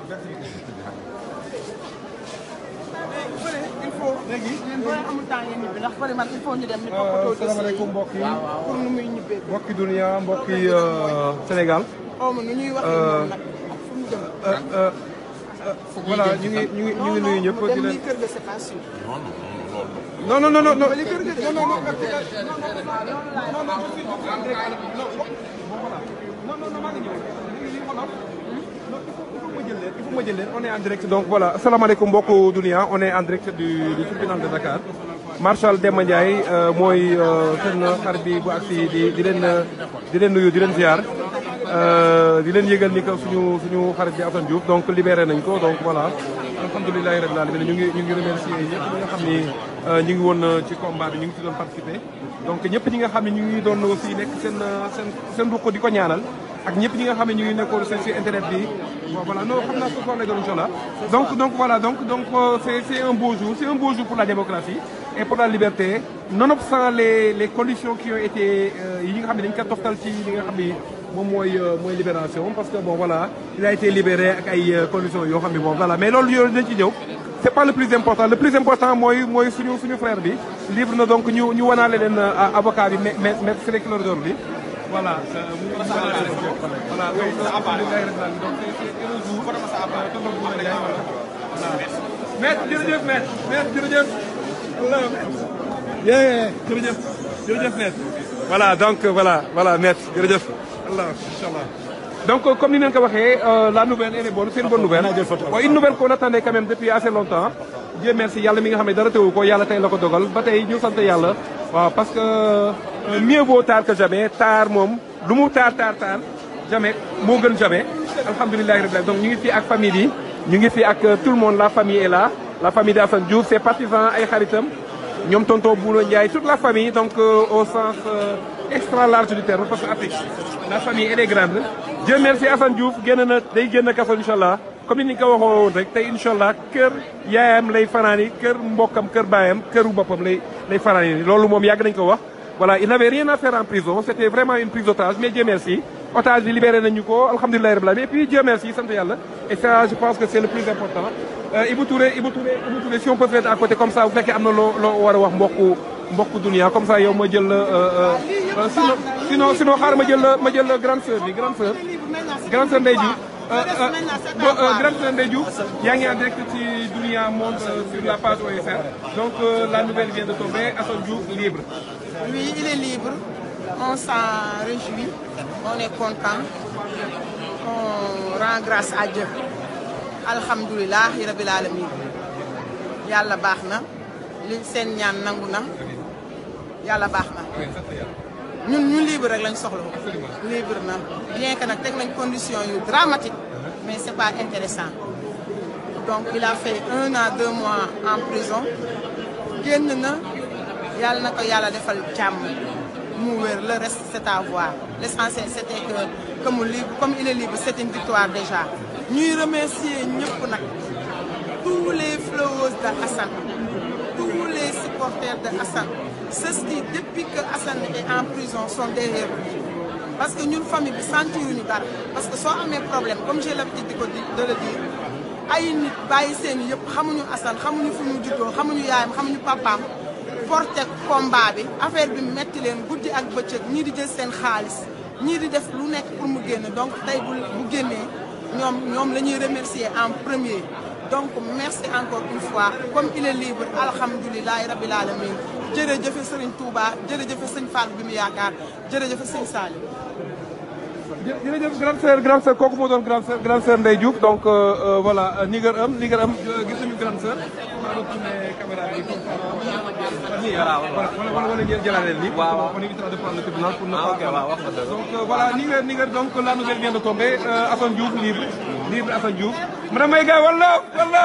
il faut léegi boo amul temps ngeen ñibbi ndax pare man il faut ñu dem ñu toppatoo dossier salaamaaleykum mbokk yi pour nu muy ñibbee mbokki dunia mbokki Sénégal xaw ma nu ñuy waxee moom nag ak fu mu jëm voilà ñu ngi ñu ngi ñu ngi nuyu ñëpp mu di dem leen lii kër ga c'est pas sûr non non non non non li kër ga de non non non il faut ma jël leen on est en direct donc voilà asalaamaaleykum mbokku dunia on est en direct du du tribunal de Dakar Marshal Demba Ndiaye euh, mooy euh, seen xarit bi bu agsi di di leen euh, di leen nuyu di leen ziar euh, di leen yëgal ni que suñu suñu xarit bi Assane Diouf donc libéré nañ ko donc voilà alhamdulilahi rabbil alamin ñu ngi ñu ngi remercier ñëpp ñi nga xam ni euh, ñu ngi woon euh, ci combat bi ñu ngi ci doon participer donc ñëpp ñi nga xam ne ñu ngi doon aussi nekk seen seen seen ruq di ko ñaanal ak ñëpp ñi nga xam ne ñu ngi nekkoon seen si internet bi bon voilà non xam naa ce soir lay doon incha allah donc donc voilà donc donc euh, c'est c'est un beau jour c'est un beau jour pour la démocratie et pour la liberté nonobstant les les conditions qui ont été euh, yi nga xam ne dañu ko toftal ci li nga xam ni moom mooy euh, mooy libération parce que bon voilà il a été libéré ak ay euh, conditions yoo xam ne bon voilà mais loolu yooyu dañ ci ñëw c'est pas le plus important le plus important mooy mooy suñu suñu frère bi libre na donc ñu ñu wanaale leen euh, avocat bi mais mais maître Ciré Clédor Ly voilà euh, mu voilà donc alhamdulilah rabbil alamin donc c'est c'est un jour euh, tonton Bouna Ndiaye voilà voilà maître jërëjëf maître maître jërëjëf voilà yeah jërëjëf jërëjëf maître voilà donc voilà voilà maître jërëjëf Allah inchallah donc euh, comme ni ngeen ko waxee euh, la nouvelle elle est bonne c'est une bonne nouvelle bon une nouvelle qu'on attendait quand même depuis assez longtemps Dieu merci yàlla mi nga xam ne dara teewu ko yàlla tey la ko dogal ba tey ñu sant yàlla waaw parce que euh, mieux vaut tard que jamais tard moom lu mu tard tard tard jamais moo gën jamais alhamdulilahi rabbil alamin donc ñu ngi fii ak famille yi ñu ngi fii ak euh, tout le monde la famille est là la famille de Assane Diouf ses partisans ay xaritam ñoom tonton Bouna Ndiaye toute la famille donc euh, au sens euh, extra large du terme parce que Afrique la famille elle est grande Dieu merci Assane Diouf génn na day génn kaso incha allah comme ni ñu ko waxoo woon rek tey incha allah kër yaayam lay fanaani kër mbokkam kër baayam këru boppam lay lay fanaani loolu moom yàgg nañu ko wax voilà il n'avait rien à faire en prison c'était vraiment une prise d'otage mais Dieu merci otage bi libéré nañu ko alhamdulilah rabbil alamin et puis Dieu merci sant yàlla et ça je pense que c'est le plus important Euh, Ibou Touré Ibou Touré Ibou Touré si on peut se mettre à côté comme ça bu fekkee am na loo loo war a wax mbokku mbokku dunia comme ça yow ma jël euh, euh, sinon sinon sinon xaaral ma jël ma jël grande sœur bi grande sœur grande sœur Ndeye Diouf grande sœur Ndeye Diouf yaa ngi en direct ci Dunia Monde euh, sur la page OSR donc euh, la nouvelle vient de tomber Assane Diouf libre Oui, il est libre. On s'en réjouit. On est content. On rend grâce à Dieu. Alhamdulillah, Rabbil Alamin. Yàlla baax na. li seen ñaan nangu na. Yàlla baax na. ñun ñu libre rek lañ soxla. libre na bien que nag teg nañ condition yu dramatique mais c'est pas intéressant donc il a fait un an deux mois en prison génn na yàlla na ko yàlla defal jàmm mu wér le reste c'est à voir l'essentiel c'était que que mu libre comme il est libre c'est une victoire déjà ñuy remercier ñëpp nag tous les followers de Assane tous les supporters de Assane ceux qui depuis que Assane est en prison sont derrière lui parce que ñun famille bi sentiruñu dara parce que soo amee problème comme j'ai l'habitude di ko di de le dire ay nit bàyyi seen yëpp xamuñu Assane xamuñu fu mu juddoo xamuñu yaayam xamuñu papaam porté combat bi affaire bi metti leen guddi ak bëccëg ñii di jël seen xaalis ñii di def lu nekk pour mu génn donc tey bu bu génnee ñoom ñoom la ñuy remercier en premier donc merci encore une fois comme il est libre alhamdulilahi rabbil alamin jërëjëfe Serigne Touba jërëjëfe Sëñ Fall bi mu yaakaar jërëjëfe Sëñ Salim jë- jërëjëf grande sœur grande sœur kooku moo doon grande sœur grande sœur Ndeye Diouf donc euh, euh, voilà Niger am Niger am gis nañu grande sœur maa doon tourné caméra bi comme ça nii ah voilà wala wala wala ngeen jëlaat leen nii. waaw waaw on évitera de prendre le tribunal pour ne Ah, pas. ok, waaw, wax nga dëgg. donc euh, voilà Niger Niger donc la nouvelle vient de tomber euh, Assane Diouf libre libre Assane Diouf. madame Maïga wala wala.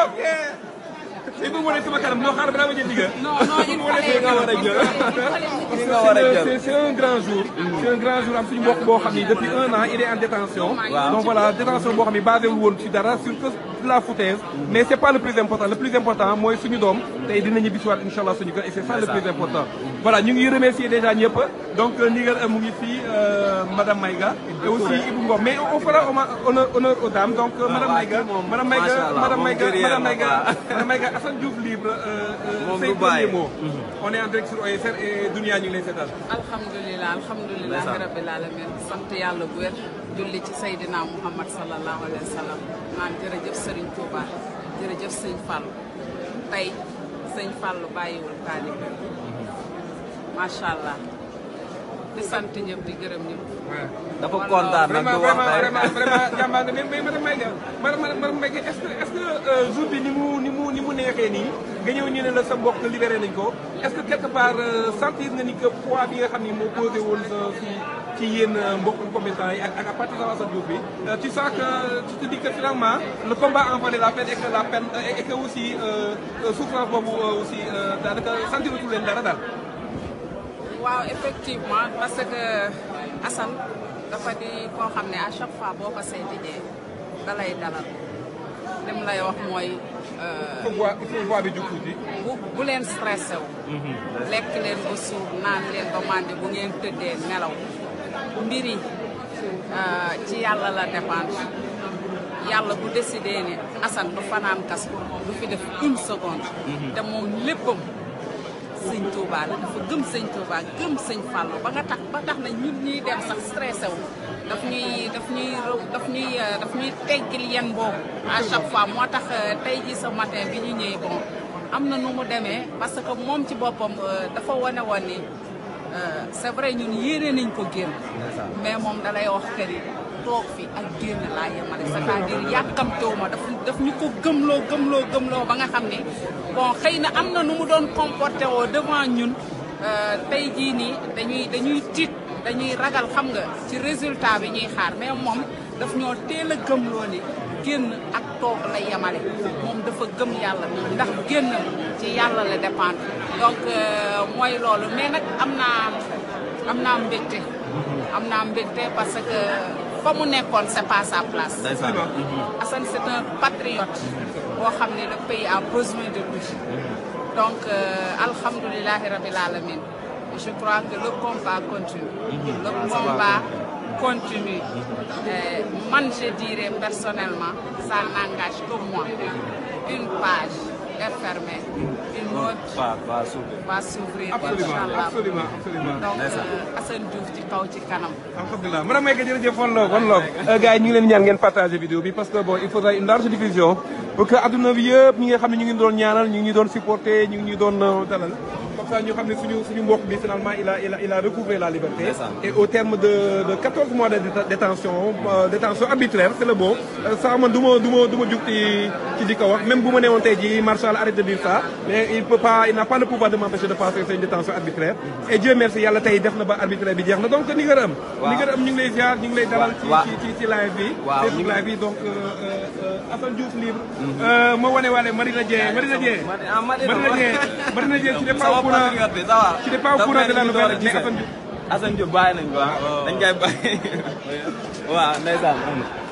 il faut wane sama kanam non xaaral balaa ma jël Niger. Non, non, il fallait nga war a jël. Parce Li que nga war a c'est jël. c'est- c'est un grand jour. c'est un grand jour am suñu mbokk boo xam ni depuis un an il est en détention. Waaw. donc voilà détention boo xam ni basé wu woon ci dara sur que la foutaise. mais c'est pas le plus important le plus important mooy suñu doom tey dina ñibbi si waat incha allah suñu kër et c'est ça le plus important. voilà ñu ngi remercier déjà ñëpp donc ndigal mu ngi fii madame Maïga et aussi Ibou Ngom mais on fera honneur honneur aux dames donc madame Maïga madame Maïga madame Maïga madame Maïga madame Maïga Assane Diouf libre say premier mot on est en direct sur OSR et Dunia ñu ngi lay seetal alhamdulilah alhamdulilah rabbil alamin sant yàlla bu wér julli ci Seydina Muhammad sallallahu alayhi wa sallam naan jërëjëf Serigne Touba jërëjëf sëñ Fall tey sëñ Fall bàyyiwul taalibe macha allah di sant ñëpp di gërëm ñëpp. dafa kontaan nag du wax tey vraiment vraiment jàmbaar nga mais mais madame Maïga madame madame Maïga est-ce que est-ce que jour bi ni mu ni mu ni mu neexee nii nga ñëw ñu ne la sa mbokk libéré nañ ko est-ce que quelque part sentir nga ni que poids bi nga xam ni moo posé woon sa ci ci yéen mbokk combattants yi ak ak à partir de Assane Diouf bi tu sens que tu te dis que finalement le combat en valait la peine et que la peine et que aussi souffrance boobu aussi daanaka sentirutul leen dara daal. waaw effectivement parce que Assane dafa di koo xam ne à chaque fois boo ko seeti jee da lay dalal lim lay wax mooy. il faut voir il faut voir bi jug tuuti. bu bu leen stressé wu. lekk leen ba suur naan leen ba màndi bu ngeen tëddee nelaw mbir yi ci yàlla la dépendre yàlla bu décidé ne Assane du fanaan kas du fi def une seconde. te moom léppam. sëñ Touba la dafa gëm sëñ Touba gëm sëñ Fallou ba nga tax ba tax na ñun ñuy dem sax stressé wu daf ñuy daf ñuy daf ñuy daf ñuy teggil yen boobu à chaque fois moo tax tey ji ce matin bi ñu ñëwee bon am na nu mu demee parce que moom ci boppam dafa wane woon ni c'est vrai ñun yéene nañ ko génn mais moom dalay wax kër yi toog fi ak génn laa yemale c'est-à-dire yàkkamtewu ma daf daf ñu ko gëmloo gëmloo gëmloo ba nga xam ne bon xëy na am na nu mu doon comporté woo devant ñun tey jii nii dañuy dañuy tiit dañuy ragal xam nga ci résultat bi ñuy xaar mais moom daf ñoo teel a gëmloo ni génn ak toog la yemale moom dafa gëm yàlla ndax génn ci yàlla la dépendre donc mooy loolu mais nag am naa am naa mbégte am naa mbégte parce que fa mu nekkoon c'est pas sa place Assane c'est un patriote boo xam ne le pays a besoin de lui donc alhamdulilahi rabil alamin je crois que le combat continue le combat continue man je dirais personnellement ça n'engage que moi une page est fermée une autre va s'ouvrir absolument inchallah absolument absolument donc Assane Diouf ci kaw ci kanam alhamdulilah madame Maïga jërëjëf one love one love gars yi ñu ngi leen ñaan ngeen partager vidéo bi parce que bon il faudra une large diffusion pour que adduna bi yëpp ñi nga xam ne ñu ngi doon ñaanal ñu ngi doon supporter ñu ngi doon dalal comme ça ñu xam ne suñu suñu mbokk bi finalement il a il a il a recouvré la liberté et au terme de de 14 mois de détention détention arbitraire c'est le mot ça man du ma du ma du ma jug ci ci di ko wax même bu ma newoon tey jii Marshall arrête de dire ça mais il peut pas il n'a pas le pouvoir de m'empêcher de passer c'est une détention arbitraire et Dieu merci yàlla tey def na ba arbitraire bi jeex na donc ni nga am ni nga am ñu ngi lay ziar ñu ngi lay dalal ci ci ci live bi Facebook live bi donc Assane Diouf libre ma wane waale Marina Dieng Marina Dieng Marina Dieng Marina Dieng tu n'es pas au courant tu n'es pas au courant de la nouvelle mais Assane Diouf Assane Diouf bàyyi nañ ko ah dañ koy bàyyi waaw ndeysaan